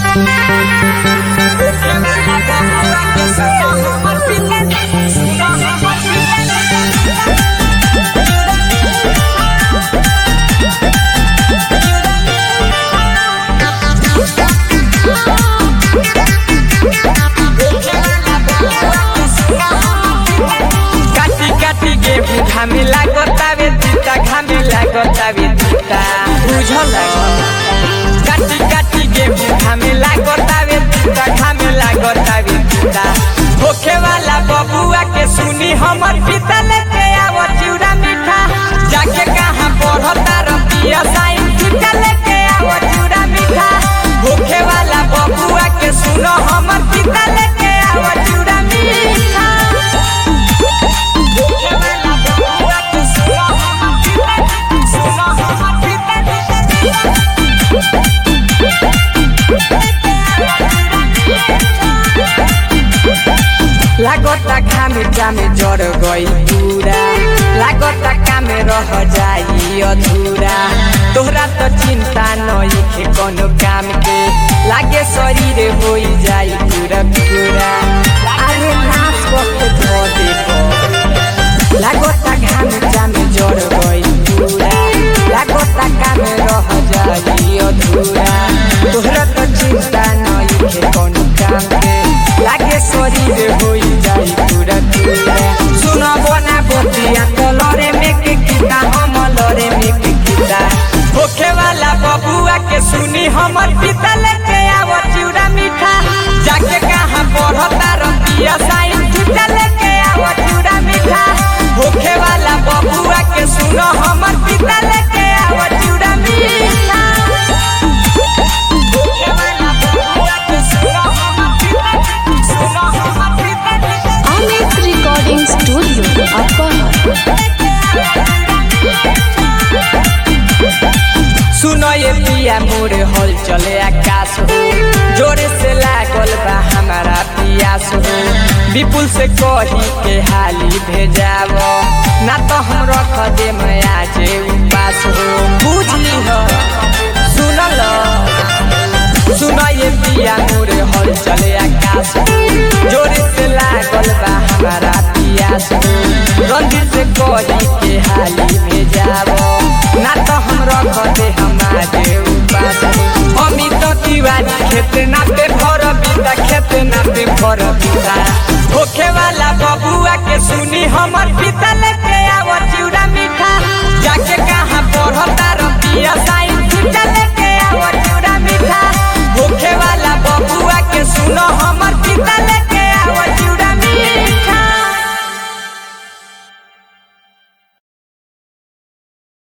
काटी काटी गेहूं घामे लागतावे तीता घामे लागतावे तीता बुझल काटी काटी गेहूं घामे लागतावे तीता घामे लागतावे तीता होखे वाला बबुआ के सुनी हमर पिता लेके आव चिउरा मीठा जाके कहाँ पढ़ता रतिया साइन टीका लेके आव चिउरा मीठा होखे वाला बबुआ के सुनो हमर पिता लेके आव चिउरा मीठा लागता खामे जामे जड़ गई पूरा लागता कामे रह जाई अधूरा तोहरा तो चिंता नई के कोनो काम के लागे शरीर होई जाई पूरा पूरा अरे नाच वक्त धो देखो लागता घामे जामे जड़ गई पूरा लागता कामे रह जाई अधूरा तोहरा तो चिंता नई के कोनो काम के लागे शरीर होई जाई पूरा पूरा सुन बना बतिया तो लरे में के किता हम लरे में के किता होखे वाला बबुआ के सुनी हमर पिता लेके आव चिउरा मीठा जाके कहाँ पढ़ता रतिया साइन चिता लेके आव चिउरा मीठा होखे वाला बबुआ के सुनो हमर पिता लेके आव चिउरा मीठा होखे वाला बबुआ के सुनो हमर पिता सुनो हमर पिता Amit Recording Studio, Upper सुनो ये पिया मोर हल चले आकाश हो जोरे से लागल बा हमारा पियास हो विपुल से कही के हाली भेजाव ना तो हम रख दे मैं आज उपास हो बुझली हो सुनल सुनो ये पिया मोर हल चले आकाश हो जोरे से लागल बा हमारा पियास हो रंजित से कही के हाली भेजाव ना तो हम रख दे हमारे उपास अमित तिवारी खेत नाते भर बिता खेत नाते भर बिता होखे वाला बबुआ के सुनी हमर पिता ले